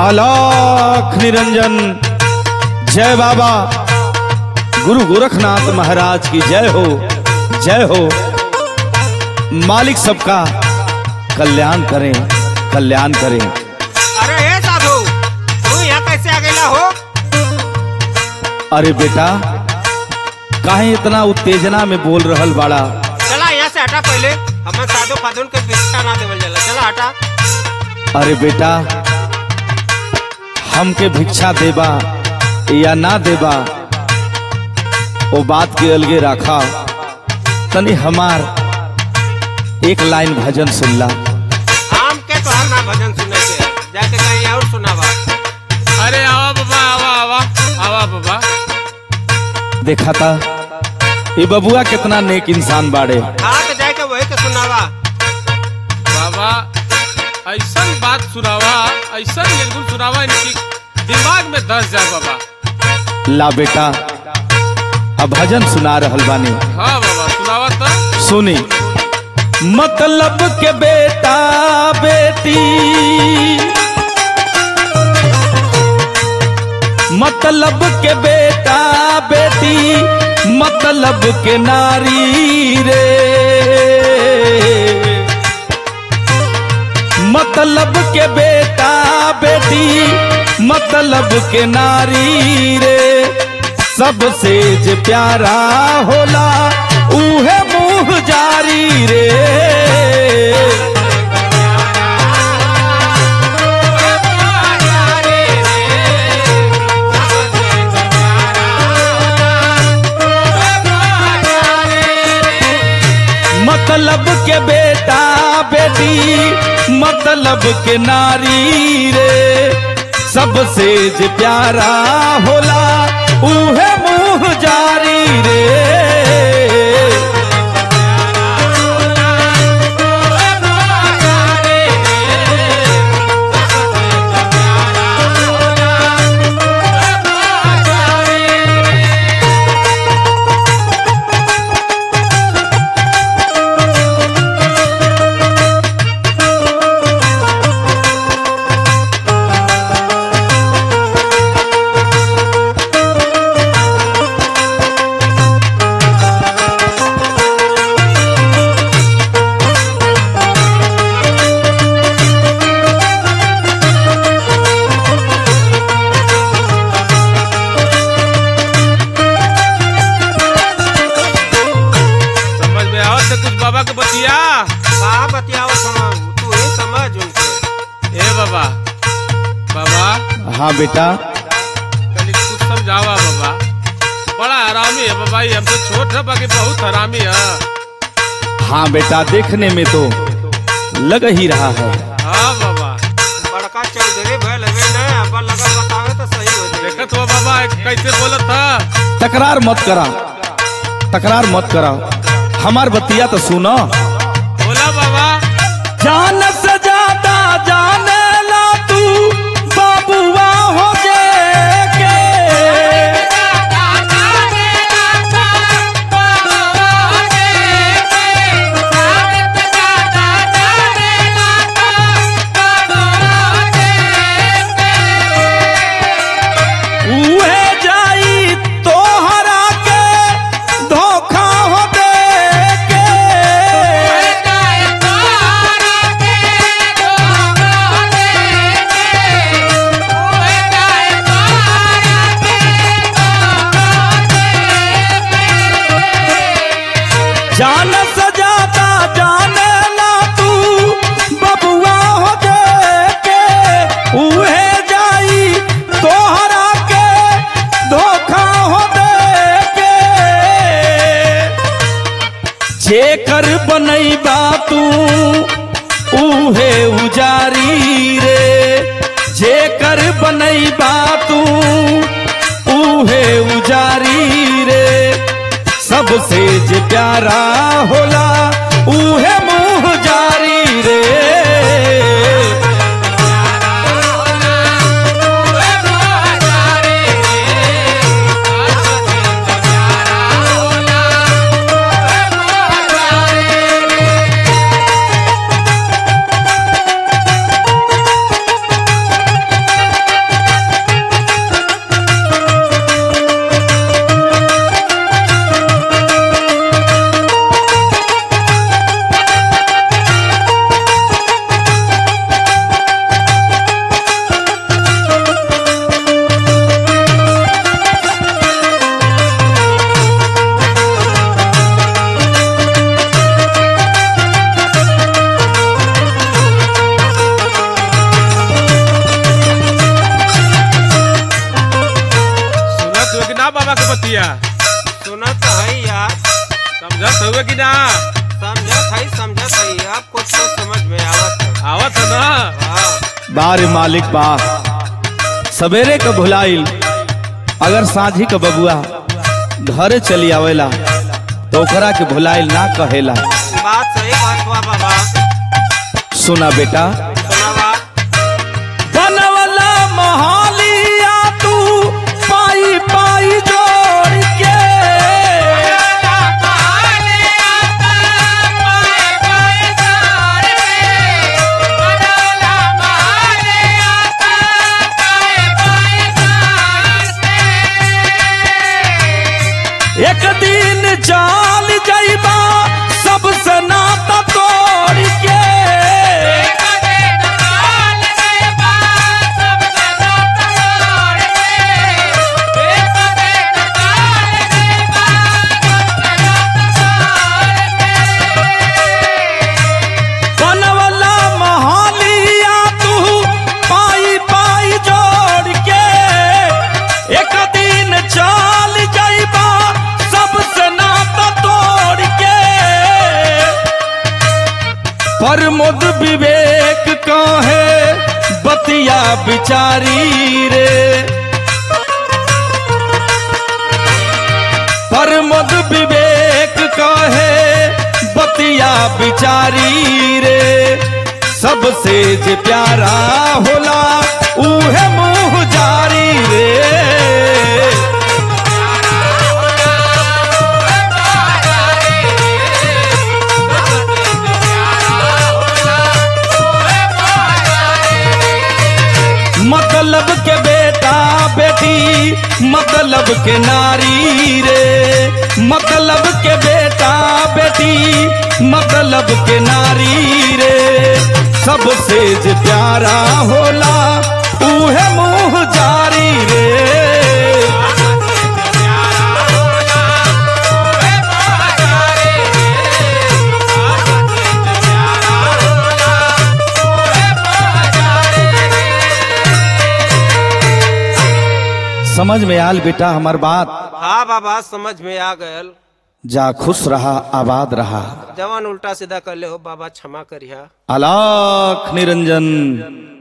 आलाख निरंजन जय बाबा गुरु गोरखनाथ महाराज की जय हो जय हो मालिक सबका कल्याण करें कल्याण करें अरे हे साधु तू यहाँ कैसे आ गया हो अरे बेटा काहे इतना उत्तेजना में बोल रहल बाड़ा चला यहाँ से हटा पहले हमें साधु फादुन के भिक्षा ना देवल जाला चला हटा अरे बेटा हमके भिक्षा देबा या ना देबा वो बात के अलगे रखा तनी हमार एक लाइन भजन सुनला आम के तो हम ना भजन सुने के जाके कहीं और सुनावा अरे आवा बाबा आवा आवा आवा बाबा देखा था ये बबुआ कितना नेक इंसान बाड़े हाँ तो जाके वही के सुनावा बाबा ऐसा बात सुनावा ऐसा निर्गुण सुनावा इनकी दिमाग में धस जाए बाबा ला बेटा अब भजन सुना रहल बानी हाँ बाबा सुनावा तो सुनी मतलब के बेटा बेटी मतलब के बेटा बेटी मतलब के नारी रे मतलब के बेटा बेटी मतलब के नारी रे सबसे जे प्यारा होला उहे मुँह जारी रे मतलब के बेटा बेटी मतलब के नारी रे सबसे जे प्यारा होला उहे मुँह जारी रे समझ में आओ तो कुछ बाबा के बतिया कहा बतियाओ समझ तू ही समझ उनके ए बाबा बाबा हाँ बेटा कल कुछ समझावा बाबा बड़ा हरामी है बाबा ये हमसे छोट है बाकी बहुत हरामी है हाँ बेटा देखने में तो लग ही रहा है हाँ बाबा बड़का चौधरी भैल हवे न अब लगल बतावे तो सही हो जाए देखत हुआ बाबा कैसे बोलत था तकरार मत करा तकरार मत करा हमार बतिया तो सुनो बोला बाबा जान से ज्यादा जाने ला तू बाबुआ हो जे के उहे जाई तोहरा के धोखा हो दे के जान सजाता जाने ला तू बबुआ हो के उहे जाई तोहरा के धोखा हो के जेकर बनैबा तू उहे उजारी रे जेकर बनैबा तू उहे उजारी रे सबसे जे प्यारा होला उहे मुँह जारी रे ना बाबा के बतिया सुना तो है यार समझत हुए कि ना समझत है समझत है अब कुछ तो समझ में आवत है आवत है ना हाँ बार मालिक बा सवेरे क भुलाइल अगर साझी क बबुआ घरे चली आवेला तो ओकरा के भुलाइल ना कहेला बात सही बात हुआ बाबा सुना बेटा सुना बात बनवला मोहालिया तू पाई पाई जोड़ के एक दिन चाल जाइबा सबसे नाता तोड़ के बनवला मोहालिया तू पाई पाई जोड़ के एक दिन चाल जाइबा सबसे नाता तोड़ के प्रमोद विवेक कहे बतिया बिचारी रे प्रमोद विवेक कहे बतिया बिचारी रे सबसे जे प्यारा होला उहे मुँह जारी रे मतलब के बेटा बेटी मतलब के नारी रे मतलब के बेटा बेटी मतलब के नारी रे सबसे जे प्यारा होला उहे मुँह जारी रे समझ में आल बेटा हमार बात हाँ बाबा समझ में आ गयल जा खुश रहा आबाद रहा जवान उल्टा सीधा कर ले हो बाबा क्षमा करिया अलाख निरंजन